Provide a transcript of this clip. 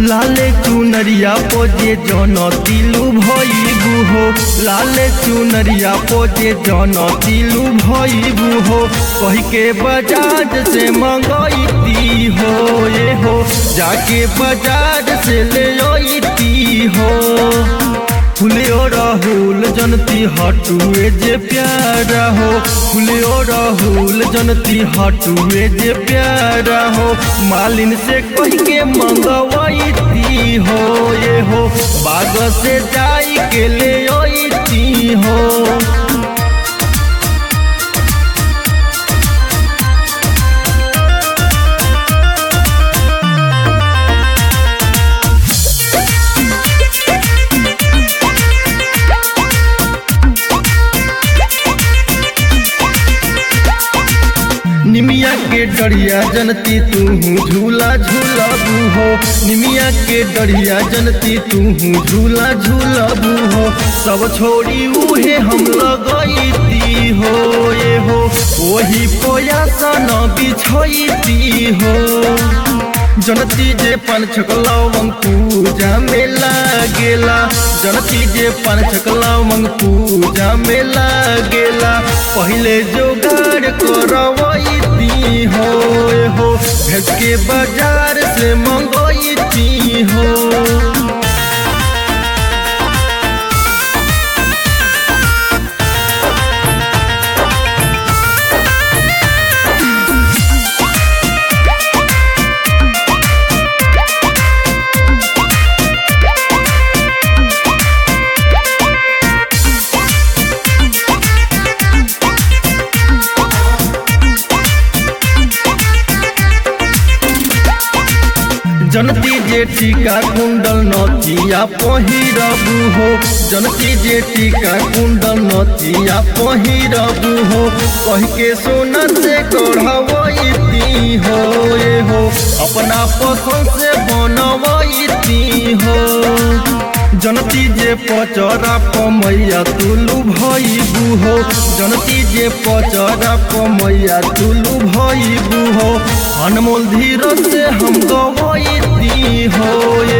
लाले चुनरिया पोजे जन दिलू भइबू हो लाले चुनरिया पोजे जन दिलू भइबू हो कही के बजाज से मंगईती हो ये हो जाके बजाज से ले अइती हो फुलियो राहुल जनती हटुए जे प्यारा हो फुलियो राहुल जनती हटुए जे प्यारा हो मालिन से कह के मंगवाईती हो ये हो बाग से जाई के ले अइती हो निमिया के डरिया जनती तू झूला झूलबू हो निमिया के डरिया जनती तू झूला झूलबू हो सब छोड़ी उहे हम लगईती हो ये हो वही पोया सन बिछईती हो जनती जे पान छकलवंग पूजा में लागेला जनती जे पान छकलवंग पूजा में लागेला पहले जोगाड़ करवईती हो हो भेज के बाजार से मंगईती हो जनती जे टीका कुंडल नथिया पहिरबू हो जनती जे टीका कुंडल नथिया पहिरबू हो कह के सोना से गढ़वईती हो ये हो अपना पसंद से बनवईती हो जनती जे पचरा पमैया तुलू भइबू हो जनती जे पचरा पमैया तुलू भइबू हो अनमोल धीरज से हम गवईती हो ये